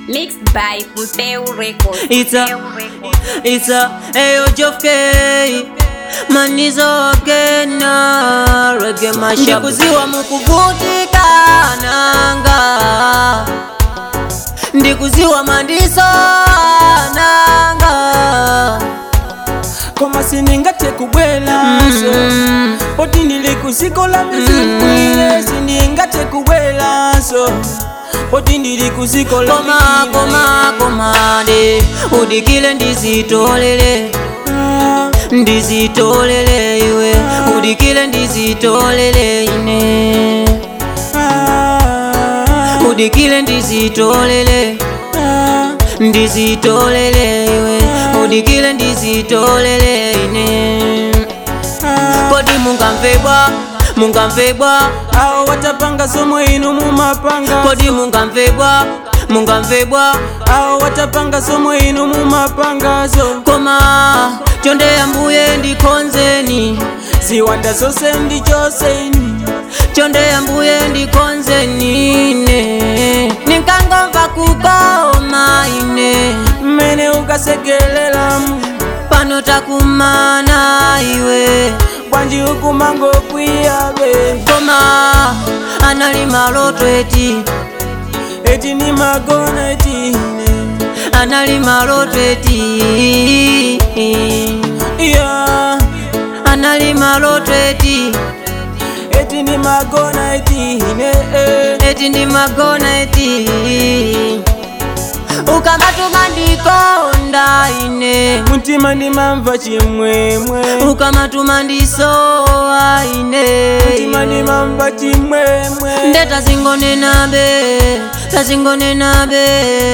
Mixed by Mpeu Records. It's a, it's a, ayo Jofke manizo kena rege mashabu ndikuziwa mukuvutika nanga ndikuziwa mandiso nanga koma sindingathe kubwelaso Mm. poti ndili kusikola mizikwile sindingathe kubwelaso poti ndili kusikola koma koma komade udikile ndizitolele ndizitolele iwe udikile ndizitolele ine udikile ndizitolele ndizitolele iwe udikile ndizitolele ine kodi mungamvebwa mungamvebwa awo watapanga somwe inu mumapanga kodi mungamvebwa mungamvebwa awo watapanga somwe inu mumapangazo koma chonde yambuye ndikonzeni ziwanda zonse ndi chose inu chonde yambuye ndikonzeni ine ninkangomva kukoma ine mmene ukasekelelamu pano takumana iwe bwanji ukumangokwiyabe koma anali maloto eti eti ni magona etine anali maloto eti iya anali maloto eti eti ni magona etine eh. eti ndi magona eti ukamatuma ndikonda ine mutima ndimamva chimwemwe ukamatuma ndisowa ine mutima ndimamva chimwemwe nde tazingonenabe tazingonenabe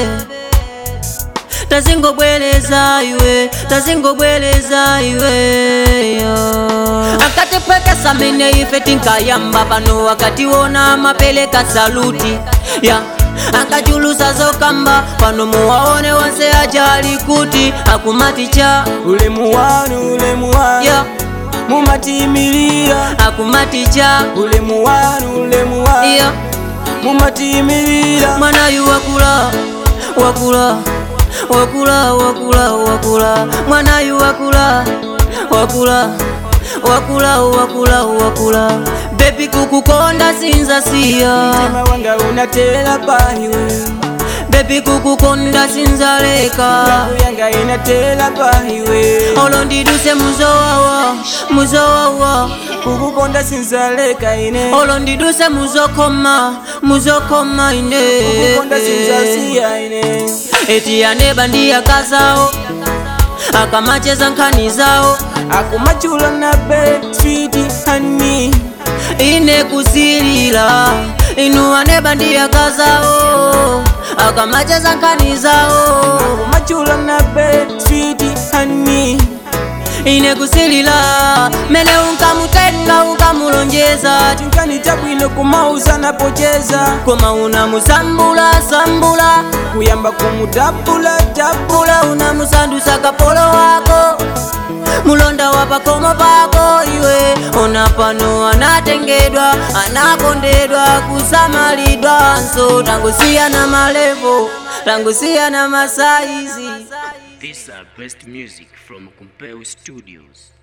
tazingobwereza iwe tazingobwereza iwe yo. akatipwekesa mene ife tinkayamba pano akatiwona mapeleka saluti ya akachulusa zokamba pano muwaone wonse ajali kuti akumaticha ulemu wanu ulemu wanu ya mumatiimilira akumaticha ulemu wanu ulemu wanu ya mumatiimilira mwanayu wakula wakula wakula wakula wakula mwanayu wakula wakula wakula wakula wakula bebi kukukonda sinzasiya mtima wanga unatela pahiwe bebi kukukonda sinzaleka Lavu yanga inatela pahiwe olo ndiduse muzowawa muzowawa kukukonda sinzaleka ine olo ndiduse muzokoma muzokoma ine kukukonda sinzasiya ine eti aneba ndiyakazawo akamacheza nkhani zawo akumachula nabe switi hani ine kusilila inu aneba ndiyakazawo akamacheza nkhani zawo akumachula nabe switi hani ine kusilila mene unkamutenga unkamulonjeza chinkani chabwino kumauza napocheza koma unamusambula sambula kuyamba kumutapula tapula ula unamusandusa kapolo wako mulonda wa pakomo pako iwe ona pano anatengedwa anakondedwa kusamalidwa nso tangusiyana malevo tangusiyana masaizi These are best music from Compel Studios.